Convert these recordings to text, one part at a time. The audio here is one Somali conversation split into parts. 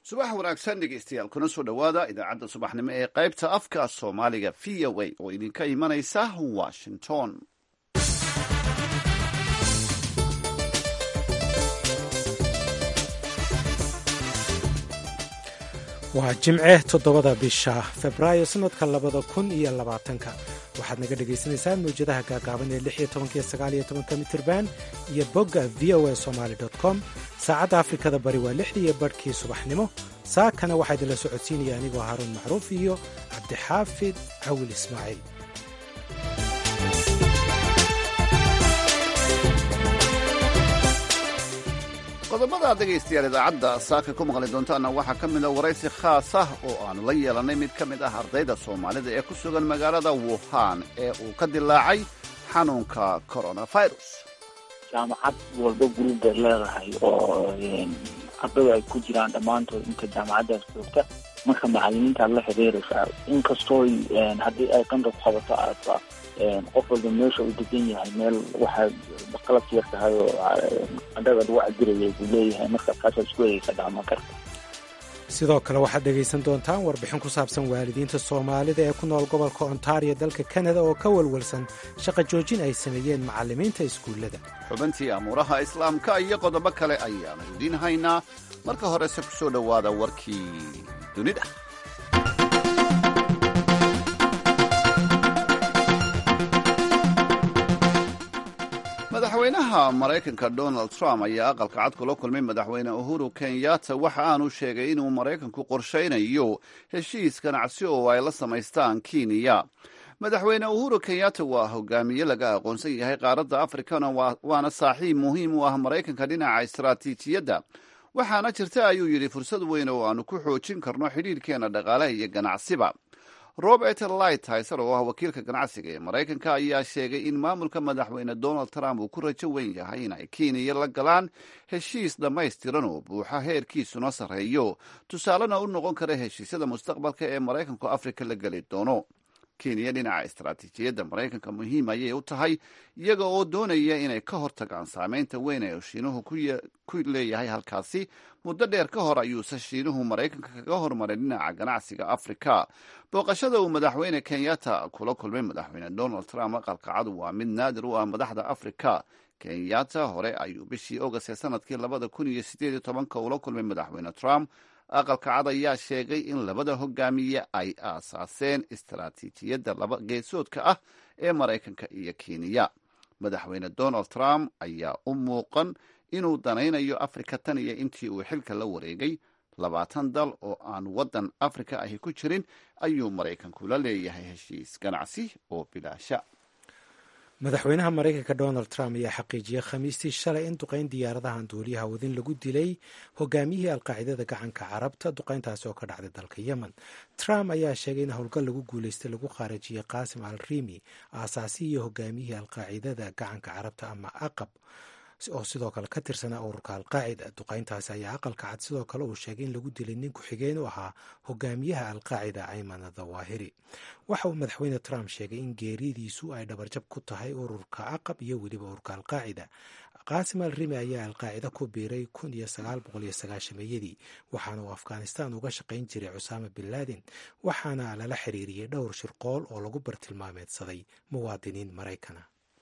subax wanaagsan dhegeystayaal kuna soo dhowaada idaacadda subaxnimo ee qaybta afka soomaaliga v o a oo idinka imanaysa washington waa jimce toddobada bisha febraayo sannadka labada kun iyo labaatanka waxaad naga dhagaysanaysaan mawjadaha gaagaaban ee lix iyo tobanka iyo sagaal iyo tobanka mitirban iyo bogga v o a somaali com saacadda afrikada bari waa lixdii iyo barhkii subaxnimo saakana waxaa idinla socodsiinaya anigoo haaruun macruuf iyo cabdixaafid cawil ismaaciil qodobada dhegaystayaal idaacadda saaka ku maqli doontaana waxaa ka mida waraysi khaas ah oo aanu la yeelannay mid ka mid ah ardayda soomaalida ee ku sugan magaalada wuhan ee uu ka dilaacay xanuunka coronavirus jaamacad walba guruub bay leedahay oo ardada ay ku jiraan dhammaantood inta jaamacaddaas joogta marka macalimiintaad la xiriiraysaa inkastoo haddii ay qanda ku qabato aadba qof walba meesha uu degan yahay meel waxaa qalabka yar tahay oo qandhada lagu cabiraya buu leeyahay marka kaasaad isku egeysa dhacma karta sidoo kale waxaad dhegaysan doontaan warbixin ku saabsan waalidiinta soomaalida ee ku nool gobolka ontario dalka kanada oo ka walwalsan shaqa joojin ay sameeyeen macallimiinta iskuullada xubintii amuuraha islaamka iyo qodobo kale ayaanu idiin haynaa marka horese ku soo dhowaada warkii dunida madaxweynaha maraykanka donald trump ayaa aqalka cad kula kulmay madaxweyne uhuru kenyatta waxa aanu sheegay inuu maraykanku qorshaynayo heshiis ganacsi oo ay la samaystaan kenya madaxweyne uhuru kenyatta waa hogaamiye laga aqoonsan yahay qaaradda afrikana waana saaxiib muhiim u ah maraykanka dhinaca istaraatiijiyadda waxaana jirta ayuu yidhi fursad weyn oo aanu ku xoojin karno xidhiirkeena dhaqaalaha iyo ganacsiba robert lightiser oo ah wakiilka ganacsiga ee maraykanka ayaa sheegay in maamulka madaxweyne donald trump uu ku rajo weyn yahay in ay kenya la galaan heshiis dhammaystiran oo buuxa heerkiisuna sarreeyo tusaalena u noqon kara heshiisyada mustaqbalka ee maraykanku afrika la geli doono kenya dhinaca istaraatiijiyadda maraykanka muhiim ayay u tahay iyaga oo doonaya inay ka hortagaan saameynta weyn ee shiinuhu ku leeyahay halkaasi muddo dheer ka hor ayuuse shiinuhu maraykanka kaga hormaray dhinaca ganacsiga afrika booqashada uu madaxweyne kenyatta kula kulmay madaxweyne donald trump aqalka cadu waa mid naadir u ah madaxda afrika kenyatta hore ayuu bishii ogast ee sanadkii labada kun iyo sideed iyo tobanka ula kulmay madaxweyne trump aqalka cad ayaa sheegay in labada hogaamiye ay aasaaseen istaraatiijiyadda laba geesoodka ah ee maraykanka iyo kenya madaxweyne donald trump ayaa u muuqan inuu danaynayo afrika tan iyo intii uu xilka la wareegay labaatan dal oo aan waddan afrika ahi ku jirin ayuu maraykanku la leeyahay heshiis ganacsi oo bilaasha madaxweynaha maraykanka donald trump ayaa xaqiijiyey khamiistii shalay in duqayn diyaaradahan duuliyaha wadin lagu dilay hogaamiyihii alqaacidada gacanka carabta duqayntaasi oo ka dhacday dalka yemen trump ayaa sheegay in howlgal lagu guulaystay lagu khaarajiyey qaasim al rimi aasaasihii iyo hogaamiyihii alqaacidada gacanka carabta ama aqab oo sidoo kale ka tirsanaa ururka alqaacida duqayntaasi ayaa aqalka cad sidoo kale uu sheegay in lagu dilay nin ku-xigeen u ahaa hogaamiyaha alqaacida ayman dawaahiri waxa uu madaxweyne trump sheegay in geeridiisu ay dhabarjab ku tahay ururka aqab iyo weliba ururka alqaacida qaasim al rimi ayaa alqaacida ku biiray kun iyo sagaal boqol iyo sagaashameeyadii waxaana uu afghanistan uga shaqayn jiray cusaama bin laden waxaana lala xiriiriyey dhowr shirqool oo lagu bartilmaameedsaday muwaadiniin maraykana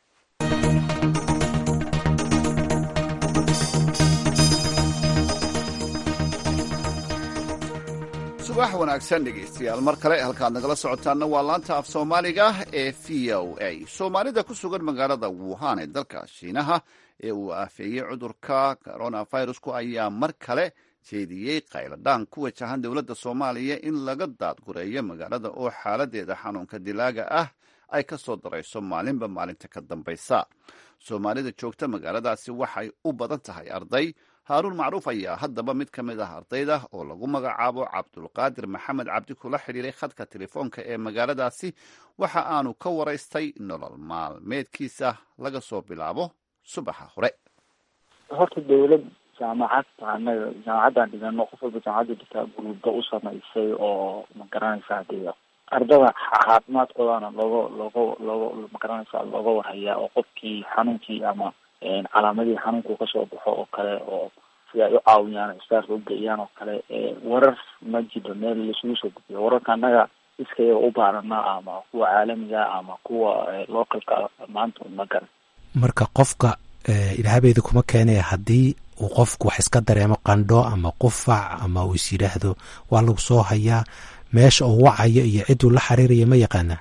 subax wanaagsan dhegaystayaal mar kale halkaad nagala socotaanna waa laanta af soomaaliga ee v o a soomaalida ku sugan magaalada wuhan ee dalka shiinaha ee uu aafeeyey cudurka coronavirusku ayaa mar kale jeediyey qayladhaan ku wajahan dowladda soomaaliya in laga daadgureeyo magaalada oo xaaladeeda xanuunka dilaaga ah ay ka soo darayso maalinba maalinta ka dambaysa soomaalida joogta magaaladaasi waxay u badan tahay arday haaruun macruuf ayaa haddaba mid ka mid ah ardayda oo lagu magacaabo cabdulqaadir maxamed cabdi kula xidhiiray khadka telefoonka ee magaaladaasi waxa aanu ka waraystay nolol maalmeedkiisa laga soo bilaabo subaxa hore horta dawlad jaamacad anaga jaamacaddan dhigano qof walba jaamacadda dhigtaa guruubda u samaysay oo ma garanaysaa dee ardada caafimaadkoodana looga looga looga ma garanaysaa looga warhayaa oo qofkii xanuunkii ama calaamadihii xanuunku kasoo baxo oo kale oo si ay u caawiyaan istaarka ugeeyaan oo kale warar ma jiro meel laisugu soo gudbiyo wararka annaga iskayaga u baaranaa ama kuwa caalamiga ama kuwa localka maanta ma garan marka qofka ilaahabeeda kuma keenaya haddii uu qofku wax iska dareemo qandho ama qufac ama uu is yidhaahdo waa lagu soo hayaa meesha uu wacayo iyo cidduu la xiriiraya ma yaqaanaa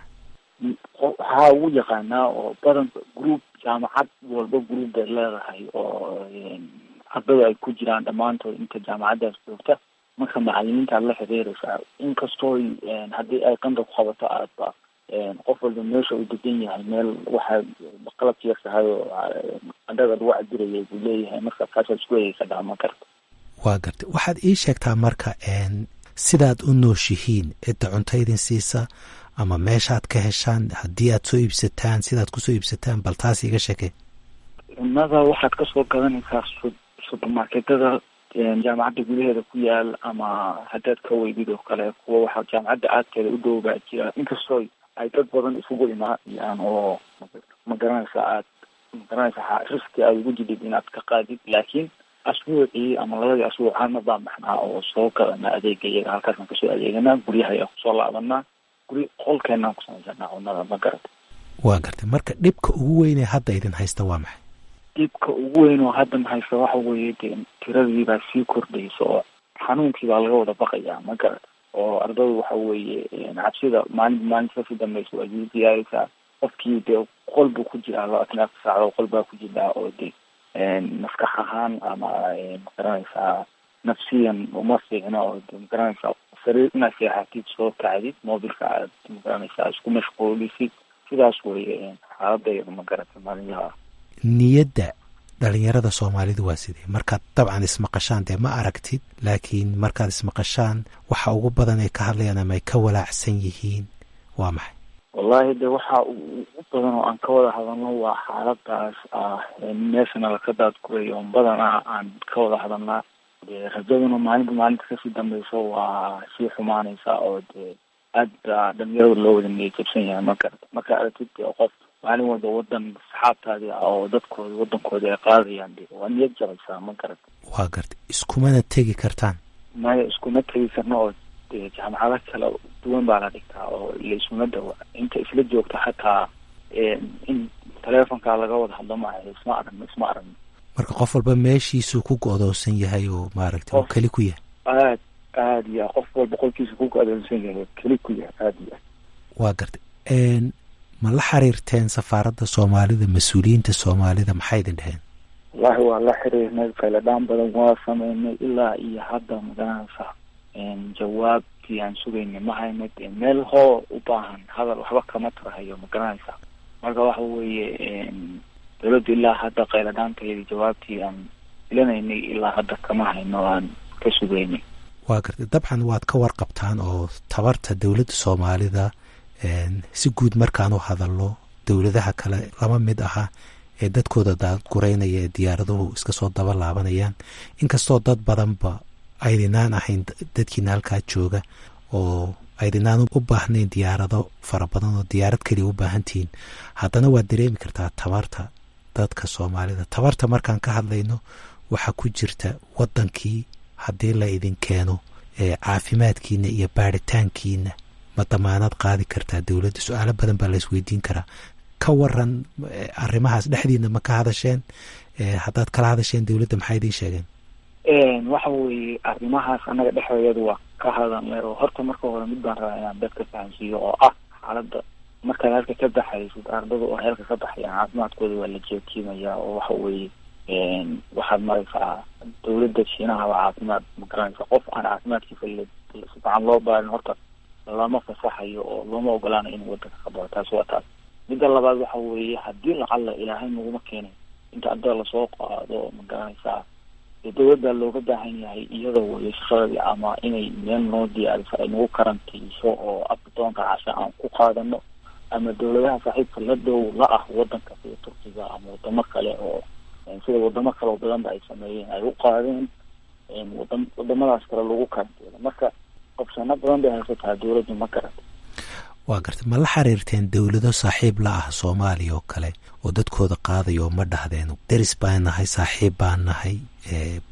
waxaa ugu yaqaanaa oo badan group jaamacad walba group bay leedahay oo ardada ay ku jiraan dhammaantood inta jaamacaddaas joogta marka macalimiinta aad la xiriiraysaa inkastoo haddii ay qanda ku qabato aadba qof walba meesha uu degan yahay meel waxaa qalabka yar tahay oo qandhada lagu cabirayay buu leeyahay marka kaasaa isku egeysa dhama karta waa gartay waxaad ii sheegtaa marka sidaad u nooshihiin cidda cunto idin siisa ama meeshaad ka heshaan haddii aad soo iibsataan sidaad kusoo iibsataan bal taas iga sheekey cunnada waxaad kasoo gadanaysaa supermarketada jaamacadda gudaheeda ku yaal ama haddaad ka weydid oo kale kuwa waxaa jaamacadda aadkeeda u dhow baa jira inkastoo ay dad badan isugu imaayaan oo ma garanaysa aad ma garanaysa riski aad ugu jidid inaad ka qaadid laakiin asbuucii ama labadii asbuuc hal mar baan baxnaa oo soo gadana adeega iyaga halkaasaan kasoo adeeganaa guryaha ayaan kusoo laabanaa guri qolkeenaan kusamaysanaa cunnada ma garata waa gartay marka dhibka ugu weynee hadda idin haysta waa maxay dhibka ugu weyn oo haddan haysta waxa weeye dee tiradii baa sii kordhaysa oo xanuunkii baa laga wada baqayaa ma garata oo ardadu waxa weeye cabsida maalinba maalinta kasii dambeysa waa sii diyaaraysaa qofkii dee qol buu ku jiraa labaatan afar saacdood qol baa ku jiraa oo dee maskax ahaan ama magaranaysaa nafsiyan uma fiicno oo de magaranaysaa sariir inaad seexatid soo kacdid mobilka aad magaranaysaa isku mashquulisid sidaas weye xaaladayda ma garata maalinlaha niyadda dhalinyarada soomaalidu waa sidee markaad dabcan ismaqashaan dee ma aragtid laakiin markaad ismaqashaan waxa ugu badan ay ka hadlayaan ama ay ka walaacsan yihiin waa maxay wallahi de waxa ugu badan oo aan ka wada hadalno waa xaaladaas ah meeshana laka daadgurayo badanaa aan ka wada hadalnaa de rajaduna maalinta maalinta kasii dambeyso waa sii xumaanaysaa oo dee aad baa dhalinyarada loo wada niyad jabsan yahay ma garata marka aragtid dee qof maalin walba wadan saxaabtaadii ah oo dadkooda wadankoodi ay qaadayaan de waa niyad jabaysaa ma garata waa gartay iskumana tegi kartaan maya iskuma tegi karno oo de jaamacado kala duwan baa la dhigtaa oo laisuma dhawa inta isla joogta xataa in taleefonka laga wada hadlo maaha isma aragno isma aragno marka qof walba meeshiisuu ku go-doonsan yahay oo maaragtay oo keli ku yahay aad aad ya qof walba qolkiisa ku go-doonsan yahay oo keli ku yahay aad ya waa gartay ma la xiriirteen safaaradda soomaalida mas-uuliyiinta soomaalida maxay idin dheheen wallahi waa la xiriirnay fayladhaan badan waa sameynay ilaa iyo hadda magaranaysa jawaabtii aan sugaynay ma hayno dee meel hoo u baahan hadal waxba kama tarahayo ma garanaysa marka waxa weeye dawladdu ilaa hadda qayladhaanteedii jawaabtii aan filanaynay ilaa hadda kama hayno aan ka sugaynay waa gartay dabcan waad ka warqabtaan oo tabarta dowladda soomaalida si guud markaan u hadalno dowladaha kale lama mid aha ee dadkooda daadgureynaya ee diyaaraduhu iska soo daba laabanayaan inkastoo dad badanba aydinaan ahayn dadkiina halkaa jooga oo aydinaan u baahnayn diyaarado fara badan oo diyaarad keliya u baahantihiin haddana waad dareemi kartaa tabarta dadka soomaalida tabarta markaan ka hadlayno waxaa ku jirta waddankii haddii la idin keeno caafimaadkiina iyo baaritaankiina ma damaanad qaadi kartaa dowladda su-aalo badan baa la isweydiin karaa ka waran arrimahaas dhexdiina ma ka hadasheen haddaad kala hadasheen dowladda maxay idiin sheegeen waxa weeye arrimahaas annaga dhexdeedu waa ka hadalnay oo horta marka hore mid baan rabaa inaan dadka fahansiiyo oo ah xaaladda markaad halka ka baxaysid ardada oo heelka ka baxayaan caafimaadkooda waa la jeetiimaya oo waxa weeye waxaad maraysaa dawladda shiinaha waa caafimaad ma garanaysa qof aan caafimaadkiisa si fican loo baarin horta lama fasaxayo oo looma ogolaanayo inuu wadanka ka baxo taasi waa taas midda labaad waxa weeye haddii lacalla ilaahay naguma keenay inta ardada lasoo qaado ma garanaysaa dowladda looga baahan yahay iyada weye shaqadii ama inay meel noo diyaariso ay nagu karantiiso oo abdoonka casha aan ku qaadano ama dowladaha saaxiibka la dhow la ah wadanka sida turkiga ama wadamo kale oo sida wadamo kale oo badanba ay sameeyeen ay u qaadeen wada wadamadaas kale lagu karantiilo marka qabsano badan bay haysataa dowladdu ma garata waa gartay ma la xiriirteen dowlado saaxiib la ah soomaaliya oo kale oo dadkooda qaadayo oo ma dhahdeen deris baan nahay saaxiib baan nahay bal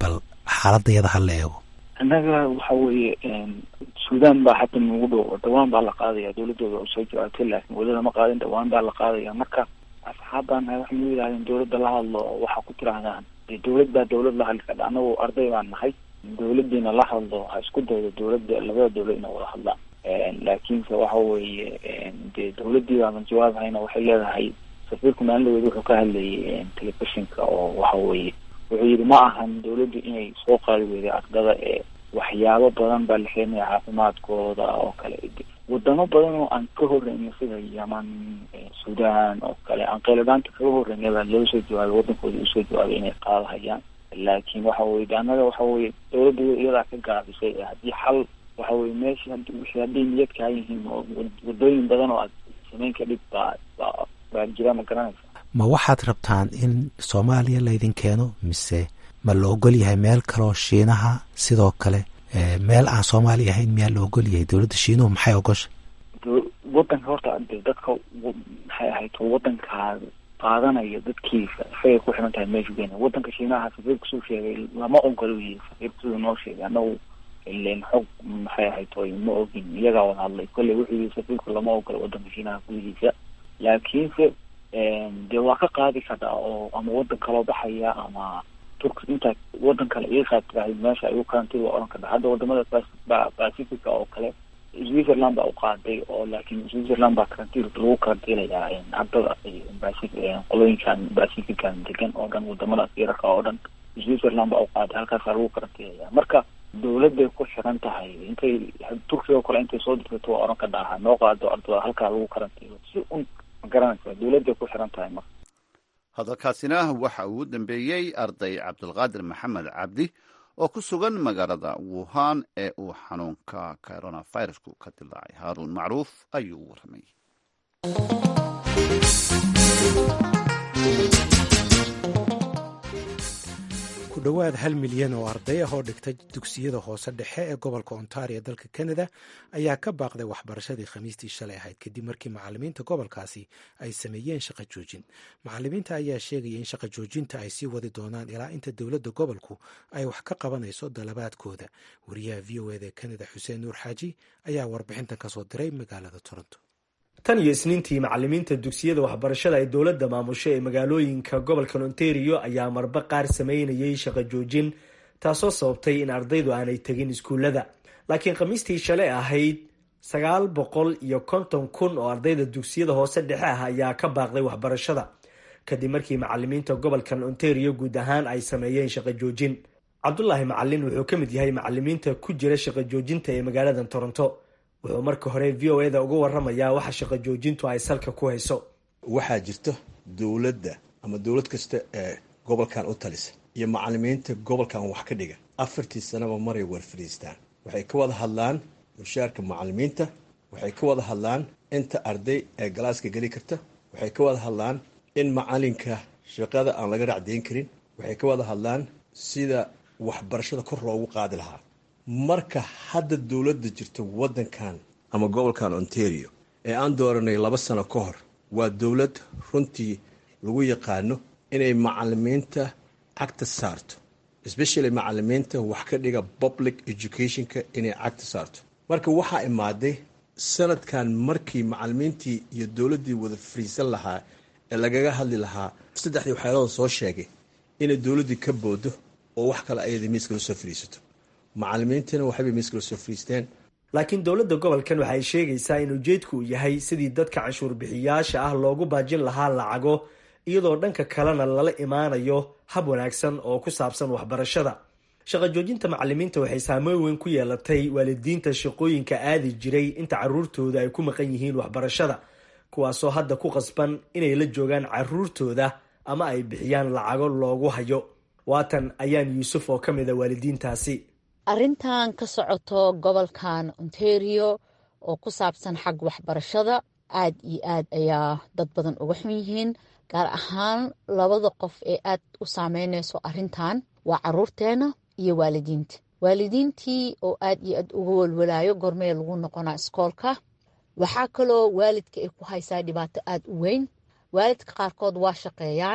xaaladayada ha la eego annaga waxa weeye suudaan baa hadda nagu dhow dhawaan baa la qaadaya dawladooda oo soo jawaabtay laakiin weli lama qaadin dhawaan baa la qaadaya marka asxaabbaan nahay waxay nu yidhahdeen dawladda la hadlo waxaa ku tirahdaan dee dawlad baa dawlad la hadli kadha annagu arday baan nahay dawladiina la hadlo ha isku daydo dawladda labada dawlad ina wada hadlaan laakiinse waxa weeye dee dawladdii baaban jawaabhayna waxay leedahay safiirku maalinlaweed wuxuu ka hadlayay telefishinka oo waxa weeye wuxuu yidhi ma ahan dawladdu inay soo qaadi weyday ardada ee waxyaabo badan baa la keenaya caafimaadkooda oo kale wadamo badan oo aan ka horreynay sida yeman sudan oo kale aan qeyladaanta kaga horreynay baa loo soo jawaabay waddankooda usoo jawaabay inay qaadahayaan laakiin waxa weye de annaga waxa weye dawladda iyadaa ka gaabisay haddii xal waxa weye meesha wixii hadday niyad kaa yihiin oo wadooyin badan oo aad samayn ka dhib baa baa baa jira ma garanaysa ma waxaad rabtaan in soomaaliya laydin keeno mise ma la ogol yahay meel kaloo shiinaha sidoo kale meel aan soomaaliya ahayn miyaa la ogol yahay dowladda shiinuhu maxay ogosha wadanka horta de dadka maxay ahayd wadankaa qaadanaya dadkiisa isagay ku xiran tahay meeshu keena wadanka shiinaha safiirku suu sheegay lama ogolo yihi safiirku siduu noo sheegay anagu ilen xog maxay ahayd oy ma ogin iyagaa wada hadlay kolley wuxuu yihi safiirku lama ogolo wadanka shiinaha gudihiisa laakiinse dee waa ka qaadi karaa oo ama wadan kaloo baxaya ama turk intaa wadan kale iiqaad tirahay meesha ay u karantid waa oran karta hadda wadamada pacifica oo kale switzerland baa u qaaday oo laakiin switzerland baa karantiil lagu karantiilayaa ardada qolooyinkan pacifican degan oo dhan wadamadaas yararka oo dhan switzerland baa u qaaday halkaasaa lagu karantiilaya marka dawladday ku xiran tahay intay turkiga oo kale intay soo dirsato waa oran kartaa ha noo qaado ardada halkaa lagu karantiilo si un ma garanaysa dawladday ku xiran tahay marka hadalkaasina waxa uu dambeeyey arday cabdulqaadir maxamed cabdi oo ku sugan magaalada wuhan ee uu xanuunka coronavirusku ka dilaacay haaruun macruuf ayuu warramay ku dhowaad hal milyan oo arday ah oo dhigtay dugsiyada hoose dhexe ee gobolka ontario dalka canada ayaa ka baaqday waxbarashadii khamiistii shalay ahayd kadib markii macalimiinta gobolkaasi ay sameeyeen shaqo joojin macalimiinta ayaa sheegaya in shaqo joojinta ay sii wadi doonaan ilaa inta dowladda gobolku ay wax ka qabanayso dalabaadkooda wariyaha v o eda ee canada xuseen nuur xaaji ayaa warbixintan kasoo diray magaalada toronto tan iyo isniintii macalimiinta dugsiyada waxbarashada ay dowladda maamusho ee magaalooyinka gobolka ontario ayaa marba qaar sameynayay shaqo joojin taasoo sababtay in ardaydu aanay tegin iskuullada laakiin khamiistii shalay ahayd sagaal boqol iyo konton kun oo ardayda dugsiyada hoose dhexe ah ayaa ka baaqday waxbarashada kadib markii macalimiinta gobolkan ontario guud ahaan ay sameeyeen shaqo joojin cabdulaahi macalin wuxuu ka mid yahay macalimiinta ku jira shaqo joojinta ee magaalada toronto wuxuu marka hore v o eda uga waramayaa waxa shaqo joojintu ay salka ku hayso waxaa jirto dowladda ama dowlad kasta ee gobolkan u talisa iyo macalimiinta gobolkan wax ka dhiga afartii sanaba maray war fadhiistaan waxay ka wada hadlaan mushaarka macalimiinta waxay ka wada hadlaan inta arday ee galaaska geli karta waxay ka wada hadlaan in macalinka shaqada aan laga racdayn karin waxay ka wada hadlaan sida waxbarashada kor loogu qaadi lahaa marka hadda dowladda jirta waddankan ama gobolkan ontario ee aan dooranay laba sano ka hor waa dowlad runtii lagu yaqaano inay macalimiinta cagta saarto especially macalimiinta wax ka dhiga public educationka inay cagta saarto marka waxaa imaaday sanadkan markii macalimiintii iyo dowladdii wada fariisan lahaa ee lagaga hadli lahaa saddexdii waxyaalada soo sheegay inay dowladdii ka boodo oo wax kale ayada miiska la soo fariisato macalimiintana waxaybay miiskala soo fariisteen laakiin dowladda gobolkan waxay sheegaysaa in ujeedku uu yahay sidii dadka canshuur bixiyaasha ah loogu baajin lahaa lacago iyadoo dhanka kalena lala imaanayo hab wanaagsan oo ku saabsan waxbarashada shaqo joojinta macalimiinta waxay saameyn weyn ku yeelatay waalidiinta shaqooyinka aadi jiray inta caruurtooda ay ku maqan yihiin waxbarashada kuwaasoo hadda ku qasban inay la joogaan caruurtooda ama ay bixiyaan lacago loogu hayo waatan ayaan yuusuf oo ka mid a waalidiintaasi arrintan ka socoto gobolkan ontario oo ku saabsan xag waxbarashada aad iyo aad ayaa dad badan uga xun yihiin gaar ahaan labada qof ee aad u saameynayso arrintan waa caruurteena iyo waalidiinta waalidiintii oo aad iyo aad uga walwalaayo gormee lagu noqonaa iskoolka waxaa kaloo waalidka ay ku haysaa dhibaato aad u weyn waalidka qaarkood waa shaqeeyaan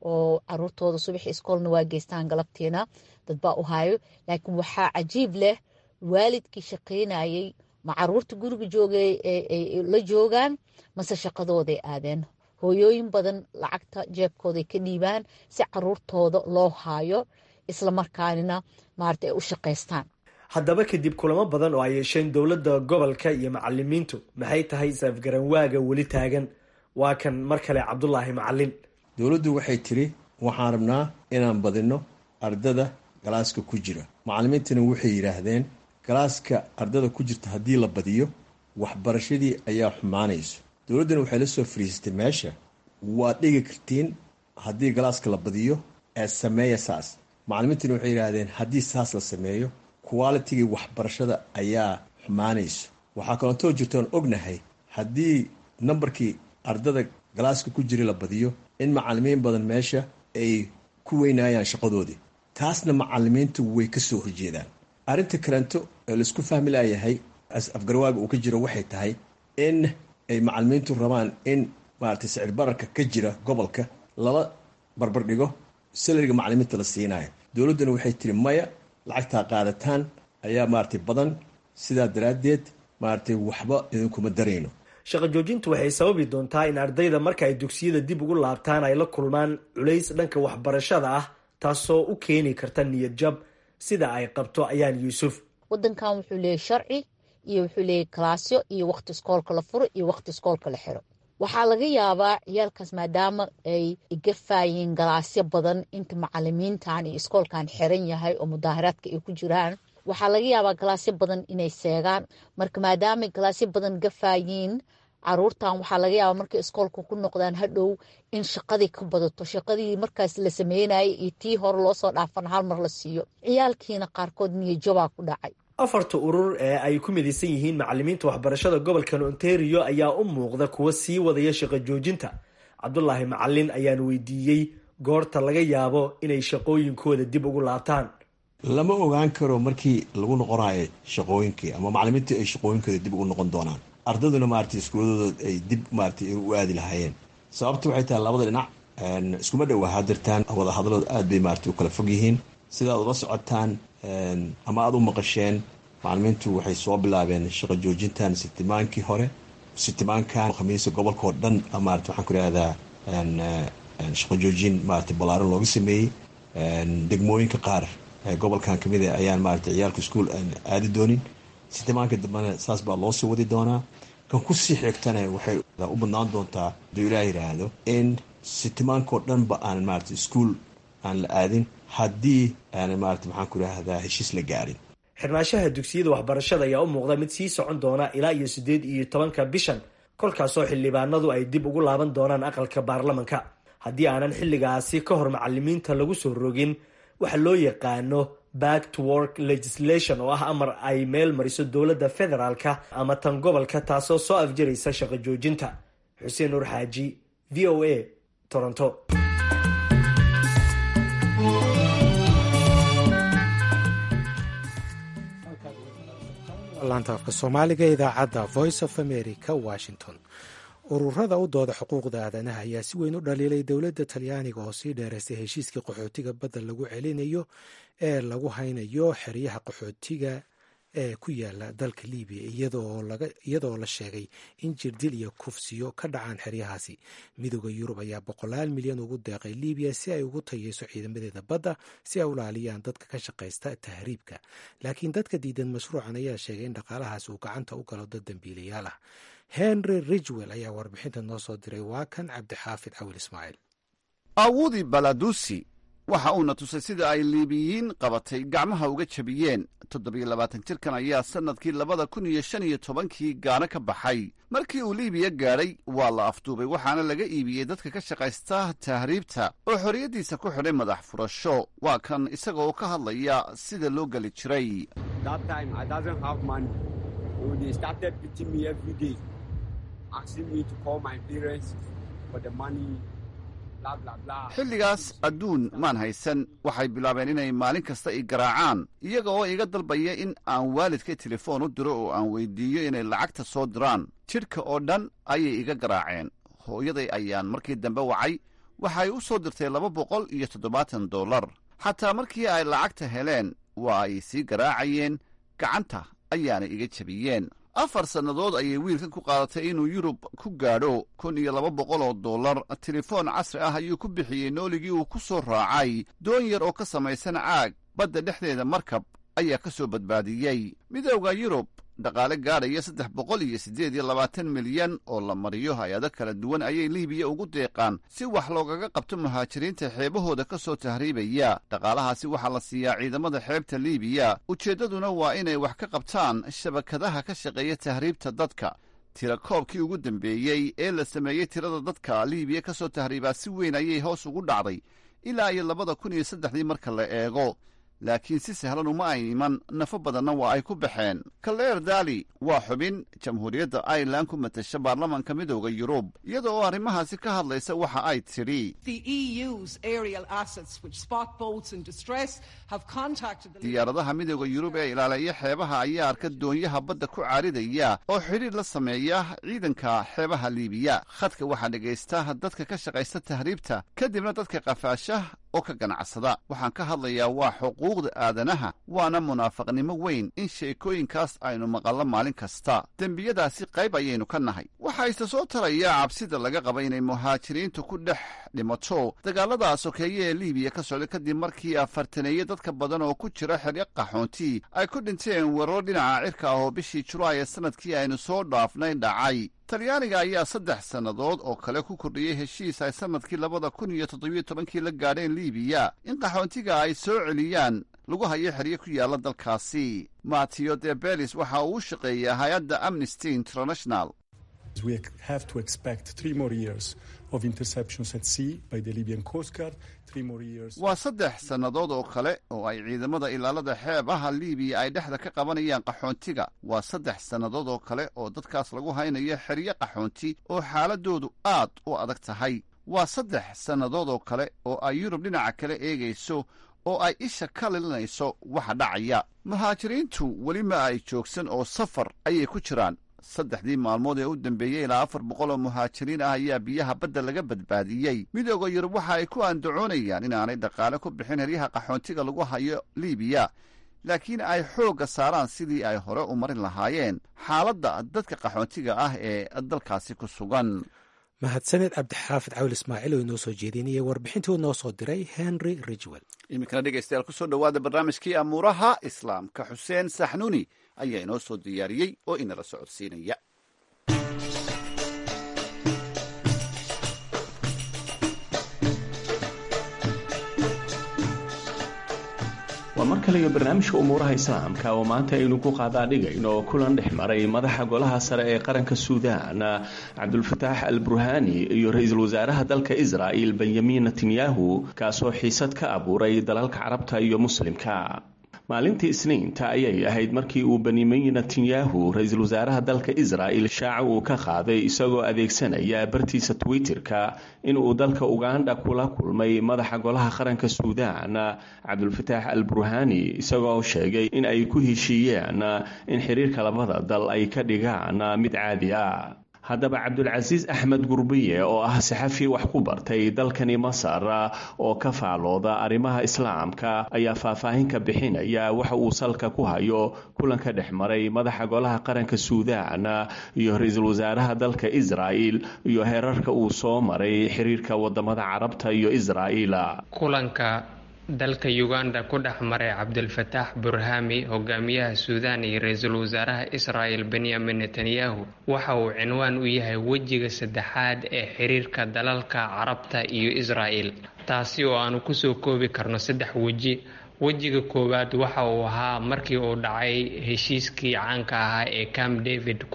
oo caruurtooda subaxi iskoolna waa geystaan galabtiina dad baa u hayo laakiin waxaa cajiib leh waalidkii shaqaynayay ma caruurta guriga joogay la joogaan mase shaqadooday aadeen hooyooyin badan lacagta jeebkooday ka dhiibaan si caruurtooda loo haayo islamarkaanina maarata ay u shaqaystaan haddaba kadib kulamo badan oo ay yeesheen dowladda gobolka iyo macalimiintu maxay tahay isafgaranwaaga weli taagan waa kan mar kale cabdulaahi macalin dowladdu waxay tiri waxaan rabnaa inaan badino ardada galaaska ku jira macalimiintana waxay yidhaahdeen galaaska ardada ku jirta haddii la badiyo waxbarashadii ayaa xumaanayso dowladdana waxay la soo fariisatay meesha waad dhigi kartiin haddii galaaska la badiyo ee sameeya saas macalimiintana waxay yidhaahdeen haddii saas la sameeyo qualitigii waxbarashada ayaa xumaanayso waxaa kalootoo jirtoon ognahay haddii nambarkii ardada galaaska ku jira la badiyo in macalimiin badan meesha ay ku weynaayaan shaqadoodii taasna macalimiintu way ka soo horjeedaan arrinta kaleento ee laisku fahmi layahay afgarwaaga uu ka jiro waxay tahay in ay macalimiintu rabaan in maaragtay sicir bararka ka jira gobolka lala barbardhigo salariga macalimiinta la siinayo dowladduna waxay tiri maya lacagtaa qaadataan ayaa maaragtay badan sidaa daraaddeed maaragtay waxba idinkuma darayno shaqo joojintu waxay sababi doontaa in ardayda marka ay dugsiyada dib ugu laabtaan ay la kulmaan culays dhanka waxbarashada ah taasoo u keeni karta niyad jab sida ay qabto ayaan yuusuf wadankan wuxuu leeyahy sharci iyo wuxuu leeyahy kalaasyo iyo waqti iskoolka la furo iyo waqti iskoolka la xiro waxaa laga yaabaa ciyaalkaas maadaama ay igafaayeen galaasyo badan inta macalimiintan iyo iskoolkan xiran yahay oo mudaaharaadka ay ku jiraan waxaa laga yaabaa galaasyo badan inay seegaan marka maadaamay galaasyo badan gafaayiin caruurtan waxaa laga yaabaa markay iskoolka ku noqdaan hadhow in shaqadii ka badato shaqadii markaas la sameynayay iyo tii hore loosoo dhaafana hal mar la siiyo ciyaalkiina qaarkood niyajabaa ku dhacay afarta urur ee ay ku midaysan yihiin macalimiinta waxbarashada gobolkan ontario ayaa u muuqda kuwa sii wadaya shaqo joojinta cabdulaahi macalin ayaan weydiiyey goorta laga yaabo inay shaqooyinkooda dib ugu laabtaan lama ogaan karo markii lagu noqonayo shaqooyinkii ama macalimiintii ay shaqooyinkooda dib ugu noqon doonaan ardaduna maaragtay iskuuladooda ay dib maaragtay u aadi lahaayeen sababta waxay tahay labada dhinac iskuma dhowa hadirtaan wada hadalooda aad bay maaragtay u kala fog yihiin sidaad ula socotaan ama aada u maqasheen macalimiintu waxay soo bilaabeen shaqo joojintan sitimaankii hore sitimaankan khamiisa gobolka oo dhan maarata waxaan ku ihahdaa shaqo joojin maarata ballaaran looga sameeyey degmooyinka qaar gobolkan kamid a ayaan maarata ciyaalka iskuol aadi doonin sitimaanka dambena saas baa loo soo wadi doonaa kan kusii xigtana waxay u badnaan doontaa haduu ilaah yidhaahdo in sitimaankao dhanba aan maarata iskuol aan la aadin haddii aanay maarata maxaan ku idhaahdaa heshiis la gaarin xirnaanshaha dugsiyada waxbarashada ayaa u muuqda mid sii socon doona ilaa iyo siddeed iyo tobanka bishan kolkaasoo xildhibaanadu ay dib ugu laaban doonaan aqalka baarlamanka haddii aanan xilligaasi ka hor macalimiinta lagu soo rogin waxa loo yaqaano back to work legislation oo ah amar ay meel mariso dowladda federaalka ama tan gobolka taasoo soo afjaraysa shaqo joojinta xuseen nuur xaaji v o a toronto laanta afka soomaaliga idaacadda voice of america washington ururada u dooda xuquuqda aadanaha ayaa si weyn u dhaliilay dowladda talyaaniga oo sii dheeraystay heshiiskii qaxootiga badda lagu celinayo ee lagu haynayo xeryaha qaxootiga ee ku yaala dalka libiya iyadoo la sheegay in jirdil iyo kufsiyo ka dhacaan xeryahaasi midooda yurub ayaa boqolaal milyan ugu deeqay libiya si ay ugu tayeyso ciidamadeeda badda si ay u ilaaliyaan dadka ka shaqaysta tahriibka laakiin dadka diidan mashruucan ayaa sheegay in dhaqaalahaas uu gacanta u galo dad dambiilayaal ah henry ridgwell ayaa warbixinta noo soo diray waa kan cabdixaafid cawil ismaaciil awudi baladusi waxa uuna tusay sida ay liibiyiin qabatay gacmaha uga jabiyeen toddobiyo labaatan jirkan ayaa sannadkii labada kun iyo shan iyo tobankii gaano ka baxay markii uu liibiya gaadhay waa la afduubay waxaana laga iibiyey dadka ka shaqaysta tahriibta oo xorriyaddiisa ku xidhay madax furasho waa kan isagaoo ka hadlaya sida loo geli jiray xilligaas adduun maan haysan waxay bilaabeen inay maalin kasta i garaacaan iyaga oo iga dalbaya in aan waalidka telefoon u diro oo aan weydiiyo inay lacagta soo diraan jidhka oo dhan ayay iga garaaceen hooyaday ayaan markii dambe wacay waxay u soo dirtay laba boqol iyo toddobaatan dollar xataa markii ay lacagta heleen waa ay sii garaacayeen gacanta ayaana iga jabiyeen afar sannadood ayay wiilkan ku qaadatay inuu yurub ku gaadho kun iyo laba boqol oo dollar telefoon casri ah ayuu ku bixiyey nooligii uu ku soo raacay doon yar oo ka samaysan caag badda dhexdeeda markab ayaa ka soo badbaadiyey midowda yurub dhaqaale gaadhaya saddex boqol iyo siddeed iyo labaatan milyan oo la mariyo hay-ado kala duwan ayay liibiya ugu deeqaan si wax loogaga qabto muhaajiriinta xeebahooda ka soo tahriibaya dhaqaalahaasi waxaa la siiyaa ciidamada xeebta liibiya ujeeddaduna waa inay wax ka qabtaan shabakadaha ka shaqeeya tahriibta dadka tira koobkii ugu dambeeyey ee la sameeyey tirada dadka liibiya ka soo tahriibaa si weyn ayay hoos ugu dhacday ilaa iyo labada kun iyo saddexdii marka la eego laakiin si sahlan uma ay iman nafo badanna waa ay ku baxeen kaleer dali waa xubin jamhuuriyadda irelan ku matasha baarlamaanka midowda yurub iyada oo arrimahaasi ka hadlaysa waxa ay tidhi diyaaradaha midowda yurub ee ilaaleeya xeebaha ayaa arka doonyaha badda ku caaridaya oo xidhiir la sameeya ciidanka xeebaha liibiya khadka waxaa dhegaysta dadka ka shaqaysta tahriibta kadibna dadka qafaasha oo ka ganacsada waxaan ka hadlayaa waa xuquuqda aadanaha waana munaafaqnimo weyn in sheekooyinkaas aynu maqallo maalin kasta dembiyadaasi qayb ayaynu ka nahay waxaa ise soo taraya cabsida laga qaba inay muhaajiriintu ku dhex dhimato dagaalada sokeeye ee liibiya ka socda kadib markii afartaneeye dadka badan oo ku jira xeryo qaxoonti ay ku dhinteen weeraro dhinaca cirka ah oo bishii julaay ee sanadkii aynu soo dhaafnay dhacay talyaaniga ayaa saddex sannadood oo kale ku kordhiyey heshiis ay sannadkii labada kun iyo toddobiyo tobankii la gaadheen liibiya in qaxoontiga ay soo celiyaan lagu hayo xeryo ku yaalla dalkaasi mateo de belis waxa uu u shaqeeyaa hay-adda amnesty international waa saddex sannadood oo kale oo ay ciidamada ilaalada xeebaha liibiya ay dhexda ka qabanayaan qaxoontiga waa saddex sannadood oo kale oo dadkaas lagu haynayo xeryo qaxoonti oo xaaladoodu aad u adag tahay waa saddex sannadood oo kale oo ay yurub dhinaca kale eegayso oo ay isha ka lilinayso waxa dhacaya muhaajiriintu weli ma ay joogsan oo safar ayay ku jiraan saddexdii maalmood ee u dambeeyey ilaa afar boqol oo muhaajiriin ah ayaa biyaha badda laga badbaadiyey midooda yurub waxa ay ku andacoonayaan inaanay dhaqaale ku bixin heryaha qaxoontiga lagu hayo liibiya laakiin ay xoogga saaraan sidii ay hore u marin lahaayeen xaaladda dadka qaxoontiga ah ee dalkaasi ku sugan mahadsaned cabdixaafid cawil ismaaciil oo inoo soo jeedinayay warbixintii noo soo diray henry ridgwell iminkana dhegeystayaal kusoo dhowaada barnaamijkii amuuraha islaamka xuseen saxnuuni ayaa inoo soo diyaariyey oo inala socodsiinaya waa mar kale iyo barnaamijka umuuraha islaamka oo maanta aynu ku qaadaadhigayno kulan dhex maray madaxa golaha sare ee qaranka suudaan cabdulfataax al burhani iyo ra-iisul wasaaraha dalka israa'il benyamin netanyahu kaasoo xiisad ka abuuray dalalka carabta iyo muslimka maalintii isniinta ayay ahayd markii uu benyamin netanyahu ra-iisul wasaaraha dalka israa'il shaaca uu ka qaaday isagoo adeegsanaya bartiisa twitter-ka inuu dalka uganda kula kulmay madaxa golaha qaranka suudaan cabdulfataax al burhani isagoo sheegay in ay ku heshiiyeen in xiriirka labada dal ay ka dhigaan mid caadi ah haddaba cabdulcasiis axmed gurbiye oo ah saxafi wax ku bartay dalkani masar oo ka faalooda arrimaha islaamka ayaa faahfaahin ka bixinaya waxa uu salka ku hayo kulanka dhex maray madaxa golaha qaranka suudaan iyo ra-iisul wasaaraha dalka israa'il iyo heerarka uu soo maray xiriirka wadamada carabta iyo israa'il kulanka dalka uganda ku dhex maray cabdilfataax burhami hogaamiyaha suudaan iyo ra-iisul wasaaraha israa'el benyamin netanyahu waxa uu cinwaan u yahay wejiga saddexaad ee xiriirka dalalka carabta iyo israa'el taasi oo aanu kusoo koobi karno saddex weji wejiga koowaad waxa uu ahaa markii uu dhacay heshiiskii caanka ahaa ee camp david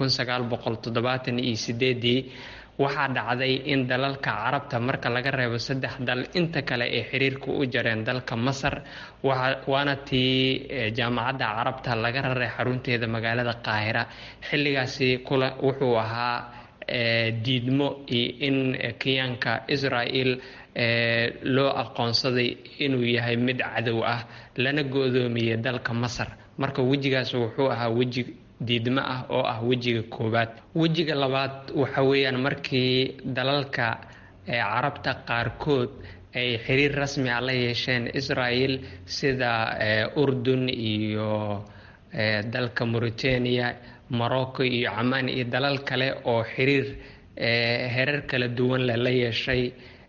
iyo sideedii waxaa dhacday in dalalka carabta marka laga reebo saddex dal inta kale ay xiriirka u jareen dalka masar waana tii jaamacadda carabta laga raray xarunteeda magaalada qaahira xilligaasi wuxuu ahaa diidmo iyo in kiyaanka israel loo aqoonsaday inuu yahay mid cadow ah lana go-doomiyey dalka masar marka wejigaas wuxuu ahaa weji diidmo ah oo ah wejiga koowaad wejiga labaad waxa weeyaan markii dalalka ee carabta qaarkood ay xiriir rasmi ah la yeesheen israel sida urdun iyo dalka mauritania morocco iyo camaan iyo dalal kale oo xiriir herar kala duwan leh la yeeshay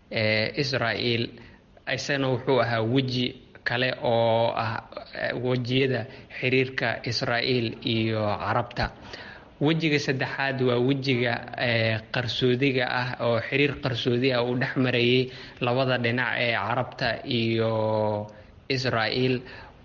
israel isagana wuxuu ahaa weji kale oo ah wejiyada xiriirka israel iyo carabta wejiga saddexaad waa wejiga qarsoodiga ah oo xiriir qarsoodi ah uu dhex marayay labada dhinac ee carabta iyo israel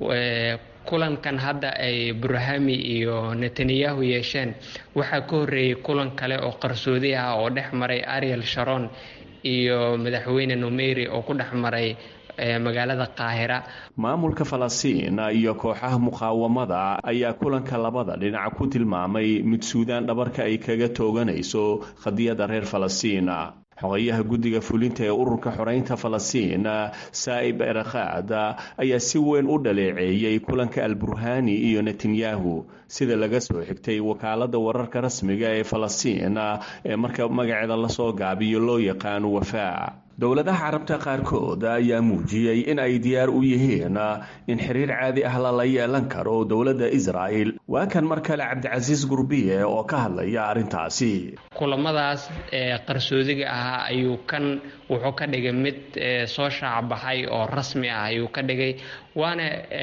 kulankan hadda ay burhami iyo netanyahu yeesheen waxaa ka horreeyay kulan kale oo qarsoodi ah oo dhex maray ariel sharon iyo madaxweyne numeri oo ku dhex maray magaalada qaahira maamulka falastiin iyo kooxaha muqaawamada ayaa kulanka labada dhinac ku tilmaamay mid suudaan dhabarka ay kaga tooganayso qadiyadda reer falastiin xogayaha guddiga fulinta ee ururka xoreynta falastiin saa'ib erakhaad ayaa si weyn u dhaleeceeyey kulanka alburhani iyo netanyahu sida laga soo xigtay wakaaladda wararka rasmiga ee falastiin ee marka magaceeda lasoo gaabiyo loo yaqaano wafaa dowladaha carabta qaarkood ayaa muujiyey in ay diyaar u yihiin in xiriir caadi ah lala yeelan karo dowladda israa'el waa kan mar kale cabdicasiis gurbiye oo ka hadlaya arrintaasi kulamadaas ee qarsoodiga ahaa ayuu kan wuxuu ka dhigay mid soo shaacbaxay oo rasmi ah ayuu ka dhigay waana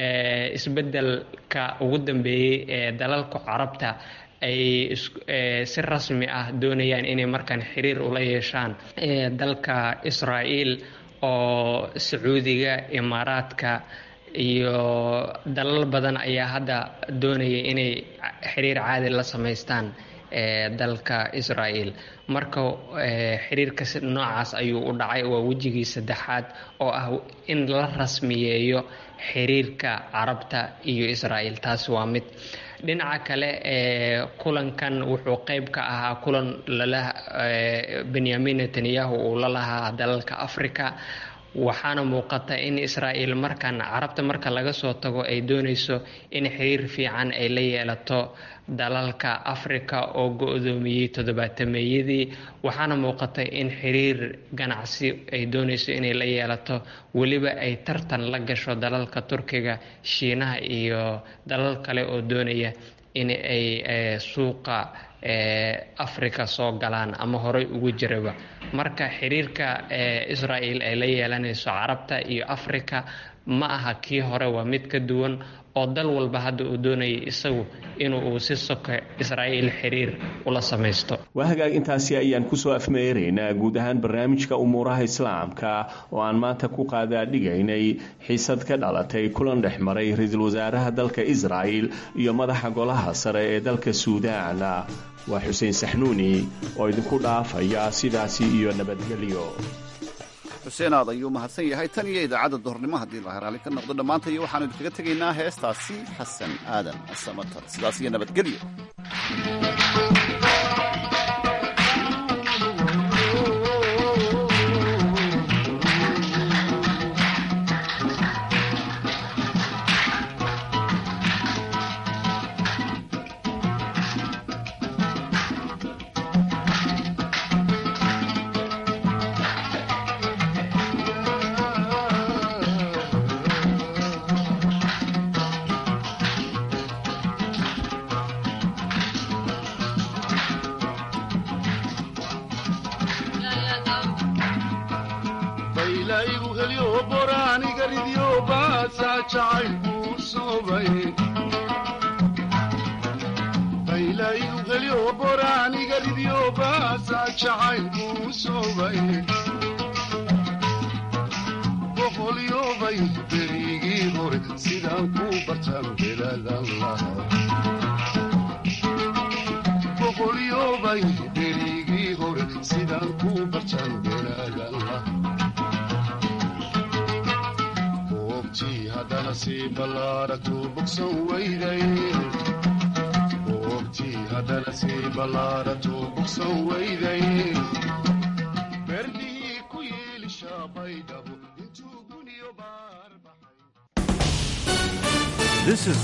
isbeddelka ugu dambeeyey ee dalalka carabta ay si rasmi ah doonayaan inay markaan xiriir ula yeeshaan dalka israa'iil oo sacuudiga imaaraadka iyo dalal badan ayaa hadda doonaya inay xiriir caadi la samaystaan dalka israa'iil marka xiriirka noocaas ayuu u dhacay waa wejigii saddexaad oo ah in la rasmiyeeyo xiriirka carabta iyo israa'iil taasi waa mid dhinaca kale ee kulankan wuxuu qeyb ka ahaa kulan lala benyamin netanyahu uu la lahaa dalalka africa waxaana muuqata in israa'iil markan carabta marka laga soo tago ay doonayso in xiriir fiican ay la yeelato dalalka africa oo go-doomiyey toddobaatameeyadii waxaana muuqata in xiriir ganacsi ay doonayso inay la yeelato weliba ay tartan la gasho dalalka turkiga shiinaha iyo dalal kale oo doonaya in ay suuqa africa soo galaan ama horey ugu jiraba marka xiriirka israa'iil ay la yeelanayso carabta iyo africa ma aha kii hore waa mid ka duwan oo dal walba hadda uu doonayay isagu inuu si soka israa'iil xiriir ula samaysto waa hagaag intaasi ayaan kusoo afmeeraynaa guud ahaan barnaamijka umuuraha islaamka oo aan maanta ku qaadaadhigaynay xiisad ka dhalatay kulan dhex maray ra-iisul wasaaraha dalka israa'il iyo madaxa golaha sare ee dalka suudaan waa xuseen saxnuuni oo idinku dhaafaya sidaasi iyo nabadgelyo xuseen aad ayuu mahadsan yahay tan iyo idaacadda duhurnimo haddii la heraali ka noqdo dhammaanta iyo waxaanu idinkaga tegaynaa heestaasi xasan aadan samatar sidaas iyo nabadgelyo This is